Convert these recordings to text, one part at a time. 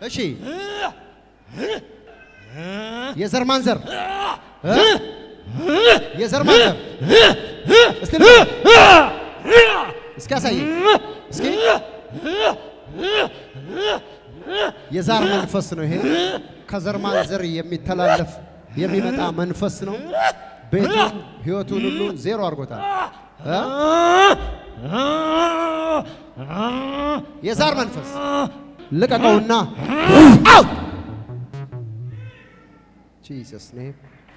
እሺ የዘር ማንዘር እ? የዘር ማንዘር እስቲ ንገረኝ። እስኪ ያሳየኝ እስኪ የዛር መንፈስ ነው ይሄ ከዘር ማንዘር የሚተላለፍ የሚመጣ መንፈስ ነው ቤቱን ህይወቱን ሁሉ ዜሮ አድርጎታል እ? የዛር መንፈስ ልቀቀውና አውት ጂሰስ ኔም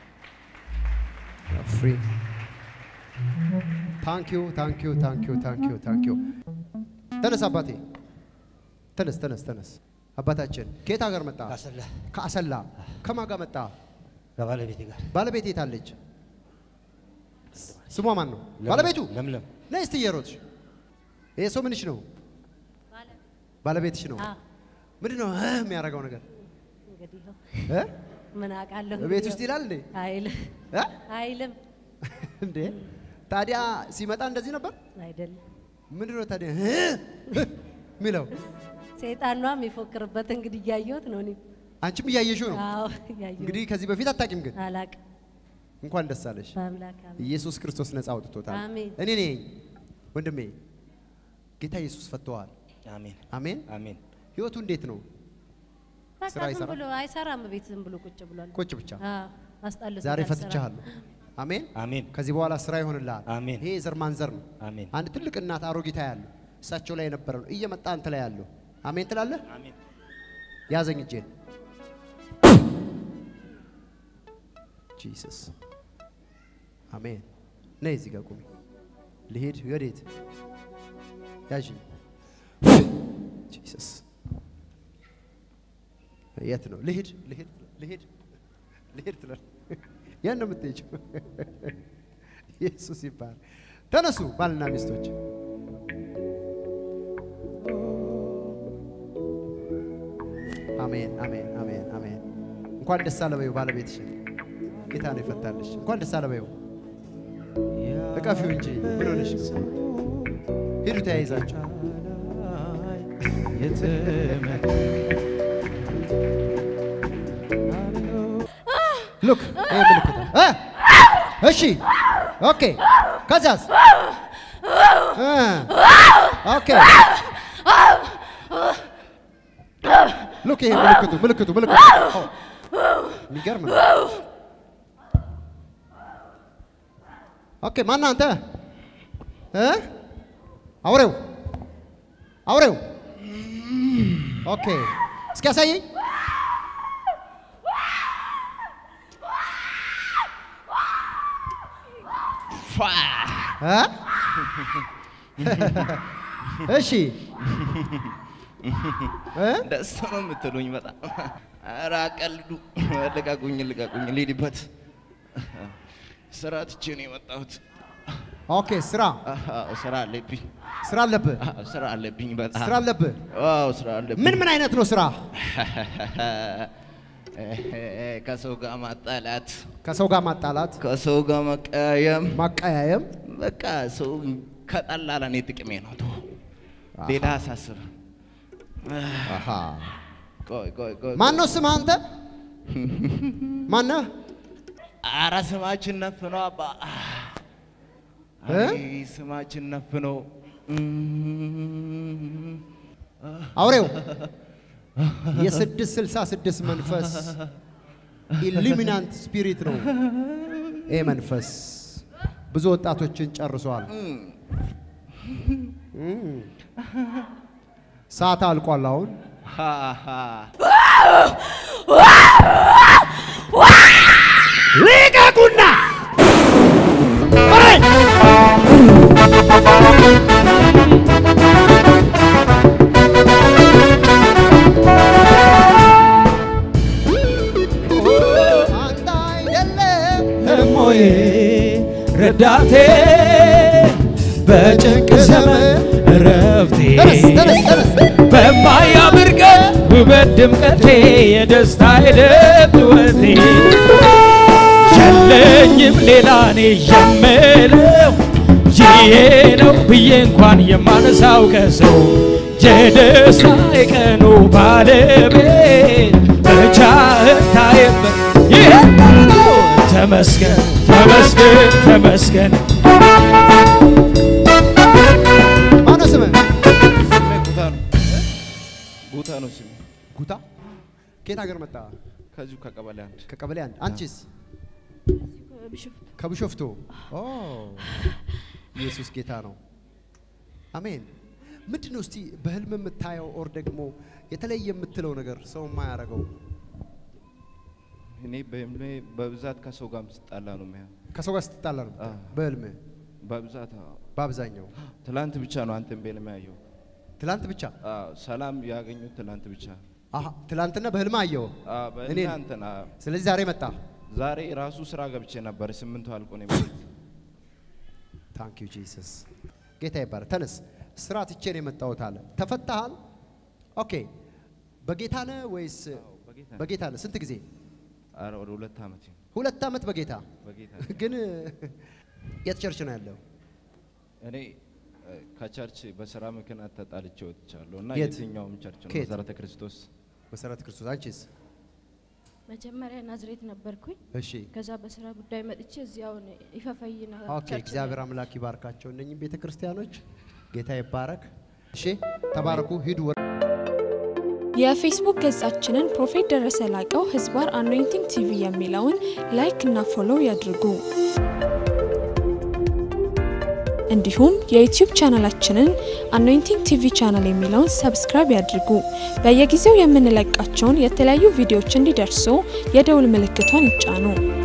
ፍሪ ታንኪዩ ታንኪዩ ታንኪዩ ታንኪዩ ታንኪዩ ተነስ አባቴ ተነስ ተነስ ተነስ አባታችን ከየት ሀገር መጣ ካሰላ ከአሰላ ከማን ጋር መጣ ከባለቤቴ ጋር ባለቤት የት አለች ስሟ ማን ነው ባለቤቱ ለምለም ነይ እስቲ እየሮጥሽ ይሄ ሰው ምንሽ ነው ባለቤትሽ ነው አዎ፣ ምንድን ነው እ የሚያደርገው ነገር እንግዲህ ይኸው እ? ምን አውቃለሁ። ቤት እንግዲህ ውስጥ ይላል እንዴ አይልም እ? አይልም እንዴ ታዲያ ሲመጣ እንደዚህ ነበር አይደለም። ምንድን ነው ታዲያ እ? የሚለው ሰይጣኗ የሚፎክርበት እንግዲህ እያየሁት ነው። እኔ አንቺም እያየሽው ነው አዎ እያየሁት እንግዲህ ከዚህ በፊት አታውቂም ግን አላቅም። እንኳን ደስ አለሽ በአምላክ አሜን። ኢየሱስ ክርስቶስ ነፃ አውጥቶታል አሜን። እኔ ነኝ ወንድሜ ጌታ ኢየሱስ ፈተዋል አሜን አሜን አሜን ህይወቱ እንዴት ነው በቃ ስራ ዝም ይሰራል? ብሎ አይሰራም። ቤት ዝም ብሎ ቁጭ ብሏል። ቁጭ ብቻ አዎ አስጠልቶታል ዛሬ ስራ። ፈትቻለሁ አሜን አሜን ከዚህ በኋላ ስራ ይሆንልሃል አሜን። ይሄ የዘር ማንዘር ነው አሜን አንድ ትልቅ እናት አሮጊታ ያለው እሳቸው ላይ የነበረ ነው እየመጣ አንተ ላይ ያለው አሜን ትላለህ አሜን ያዘኝ እጄን ጂሰስ አሜን ነይ እዚህ ጋር ቁሚ ልሄድ ወዴት ያዥኝ ጂሰስ የት ነው ልሄድ ልሄድ ልሄድ ልሄድ ትላል ያን ነው የምትሄጂው ኢየሱስ ይባል ተነሱ ባልና ሚስቶች አሜን አሜን አሜን አሜን እንኳን ደስ አለ በይው ባለቤትሽን ጌታ ነው ይፈታልሽ እንኳን ደስ አለ በይው እቀፊው እንጂ ምን ሆነሽ ነው ሂዱ ተያይዛችሁ ሉክ ይሄ ምልክት ነው። እ እሺ ኦኬ ከዛስ እ ኦኬ ሉክ ይሄ ምልክቱ ምልክቱ ምልክቱ ኦ፣ የሚገርም ነው። ኦኬ ማነህ አንተ እ አውሬው አውሬው ኦኬ እስኪ ያሳየኝ እ? እሺ እ? ደስ ነው የምትሉኝ በጣም ኧረ አቀልዱ ልቀቁኝ ልቀቁኝ ልሂድበት ስራ ትቼ ነው የመጣሁት ኦኬ ስራ አዎ፣ ስራ አለብኝ ስራ አለብህ አዎ፣ ስራ አለብኝ በጣም ስራ አለብህ አዎ ስራ አለብኝ ምን ምን አይነት ነው ስራ ከሰው ጋር ማጣላት ከሰው ጋር ማጣላት ከሰው ጋር መቀያየም ማቀያየም በቃ ሰው ከጠላ ለእኔ ጥቅሜ ነው ተው ሌላ አሳስብ አሃ ቆይ ቆይ ቆይ ማን ነው ስምህ አንተ ማነህ ኧረ ስማችን ነፍ ነው አባ እ? አይ ስማችን ነፍ ነው አውሬው የስድስት ስልሳ ስድስት መንፈስ ኢሉሚናንት ስፒሪት ነው ይህ መንፈስ ብዙ ወጣቶችን ጨርሷል እም። ሰዓት አልቋል አሁን ልቀቁና አንተ አይደለም እሞዬ ረዳቴ በጭንቅ ዘመን እረፍቴ ተነስ ተነስ ተነስ በማያምር ቀን ውበት ድምቀቴ የደስታ ሂደት ሕይወቴ የለኝም ሌላ እኔ የምለው ይሄ ነው ብዬ እንኳን የማነሳው ከሰው የደስታ የቀኑ ባለቤት ብቻህን ታየበት ይሄ ነው። ተመስገን ተመስገን ተመስገን ማነው ስምህ? ስሜ ጉታ ነው። ጉታ ነው ስሜ። ጉታ። ከየት ሀገር መጣ? ከዚሁ ከቀበሌ አንድ ከቀበሌ አንድ። አንቺስ? ከብሾፍቱ። ኦ ኢየሱስ ጌታ ነው። አሜን። ምንድን ነው እስቲ በህልም የምታየው ኦር ደግሞ የተለየ የምትለው ነገር ሰው የማያደርገው እኔ በህልሜ በብዛት ከሰው ጋር ስጣላ ነው የሚያ ከሰው ጋር ስትጣላ ነው አዎ። በህልም በብዛት አዎ። በአብዛኛው ትላንት ብቻ ነው አንተን በህልሜ ያየው። ትላንት ብቻ አዎ፣ ሰላም ያገኙት ትላንት ብቻ። አሀ ትላንትና በህልም አየው አዎ፣ በህልሜ እኔን? አንተን አዎ። ስለዚህ ዛሬ መጣ ዛሬ ራሱ ስራ ገብቼ ነበር። ስምንቱ አልቆ ነው የመጣሁት። ታንክ ዩ ጂሰስ ጌታ ይባረክ ተነስ ስራ ትቼ ነው የመጣሁት አለ ተፈታሃል ኦኬ በጌታ ነህ ወይስ በጌታ በጌታ ነህ ስንት ጊዜ ኧረ ወደ ሁለት ዓመት ይሁን ሁለት ዓመት በጌታ በጌታ ግን የት ቸርች ነው ያለው እኔ እ፣ ከቸርች በስራ ምክንያት ተጣልቼ ወጥቻለሁ እና የት? የትኛውም ቸርች ነው ከየት? መሰረተ ክርስቶስ መሰረተ ክርስቶስ አንቺስ መጀመሪያ ናዝሬት ነበርኩኝ። እሺ ከዛ በስራ ጉዳይ መጥቼ እዚያውን ይፈፈይና ኦኬ ቸርች እግዚአብሔር አምላክ ይባርካቸው እነኝህ ቤተ ክርስቲያኖች ጌታ ይባረክ እሺ ተባረኩ ሂዱ የፌስቡክ ገጻችንን ፕሮፌት ደረሰ ላቀው ህዝባር አኖይንቲንግ ቲቪ የሚለውን ላይክ እና ፎሎው ያድርጉ። እንዲሁም የዩቲዩብ ቻናላችንን አኖይንቲንግ ቲቪ ቻናል የሚለውን ሰብስክራይብ ያድርጉ። በየጊዜው የምንለቃቸውን የተለያዩ ቪዲዮዎች እንዲደርሱ የደውል ምልክቷን ይጫኑ።